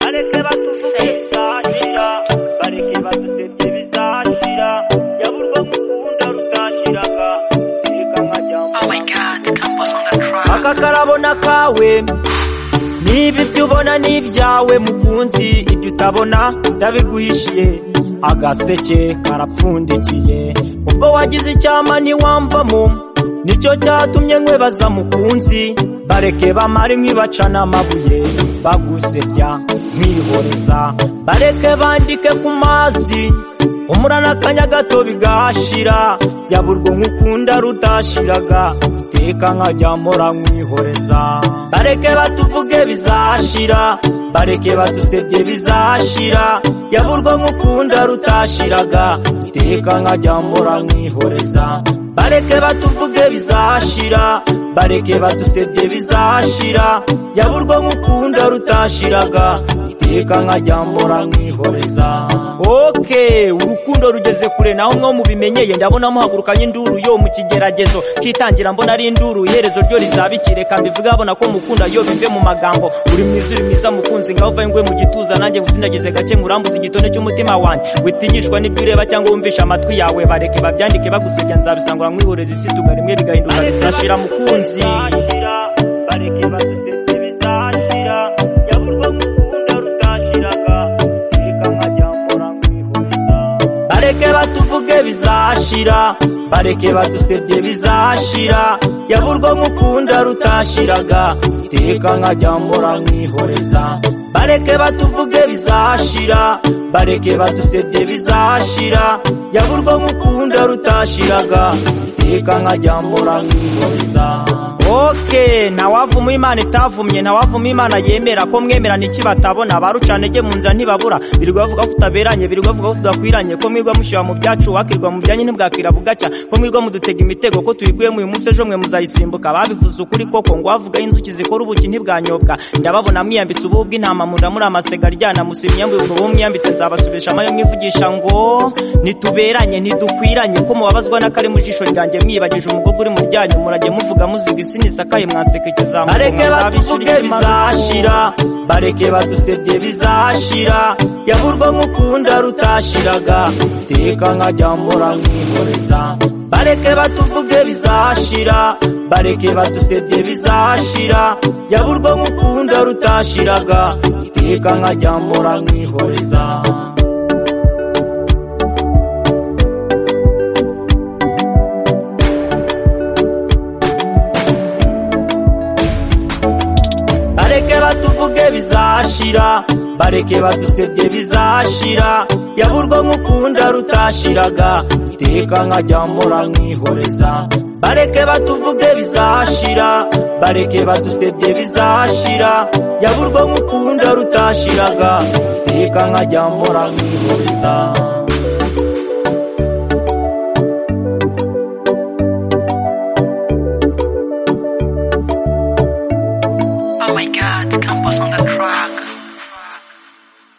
bareke batuvuge bizashira bareke badusebye bizashira yaburwa gukunda rutashiraga reka nkajya Oh my god, Campos on the track. aka karabona kawe niba ibyo ubona ni ibyawe mukunzi ibyo utabona ndabiguhishiye agaseke karapfundikiye ubwo wagize icyama ntiwamvamo nicyo cyatumye nkwebaza mukunzi bareke bamare nkibacana amabuye bagusebya nkihoreza bareke bandike ku mazi umurana akanya gato bigashira yaburwo nk'ukunda rutashiraga iteka nkajya mpora nkwihoreza bareke batuvuge bizashira bareke badusebye bizashira yaburwo nk'ukunda rutashiraga iteka nkajya mpora nkwihoreza bareke batuvuge bizashira bareke badusebye bizashira yaburwo nk'ukunda rutashiraga iteka nkajya mpora nkwihoreza oke urukundo rugeze kure naho mwo mubimenyeye ndabona muhagurukanye induru yo mu kigeragezo kitangira mbona ari induru iherezo ryo rizabikire kandi mbivuge abona ko mukunda yo bive mu magambo uri mwiza uri mwiza mukunzi ngaho uvaye ngwe mu gituza nanjye ngusindagize gake nkurambuze igitone cy'umutima wanjye witinyishwa n'ibyo ureba cyangwa wumvisha amatwi yawe bareke babyandike bagusebya nzabisangura nkihoreza isi tuga rimwe bigahinduka bizashira mukunzi bareke batuvuge bizashira bareke badusebye bizashira yaburwa nk'ukunda rutashiraga iteka nkajya mpora nkihoreza bareke batuvuge bizashira bareke badusebye bizashira yaburwa nk'ukunda rutashiraga iteka nkajya mpora nkihoreza oke ntawavuma imana itavumye ntawavuma imana yemera ko mwemera n'iki batabona barucanege mu nzira ntibabura birirwa bavuga ko tutaberanye birirwa bavuga ko tudakwiranye ko mwirwa mushyira mu byacu wakirwa mu byanyu ntibwakira bugacya ko mwirwa mudutega imitego ko tuyiguyemo uyu munsi ejo mwe muzayisimbuka babivuze ukuri koko ngo wavuga inzuki zikora ubuki ntibwanyobwa ndababona mwiyambitse ububu bw'intama munda muri amasega aryana musimye mbwe ubu mwiyambitse nzabasubisha amayo mwivugisha ngo ntituberanye ntidukwiranye ko mubabazwa n'akari mu jisho ryanjye mwibagije umugogo uri mu ryanyu murajye muvuga muziga isi nisakaye mwanseka ikizamuka bareke batuvuge bizashira bareke badusebye bizashira yaburwa nk'ukunda rutashiraga iteka nkajya mpora nkihoreza bareke batuvuge bizashira bareke badusebye bizashira yaburwa nk'ukunda rutashiraga iteka nkajya mpora nkihoreza bareke batuvuge bizashira bareke badusebye bizashira yaburwa nk'ukunda rutashiraga iteka nkajya mpora nkihoreza bareke batuvuge bizashira bareke badusebye bizashira yaburwa nk'ukunda rutashiraga iteka nkajya mpora nkihoreza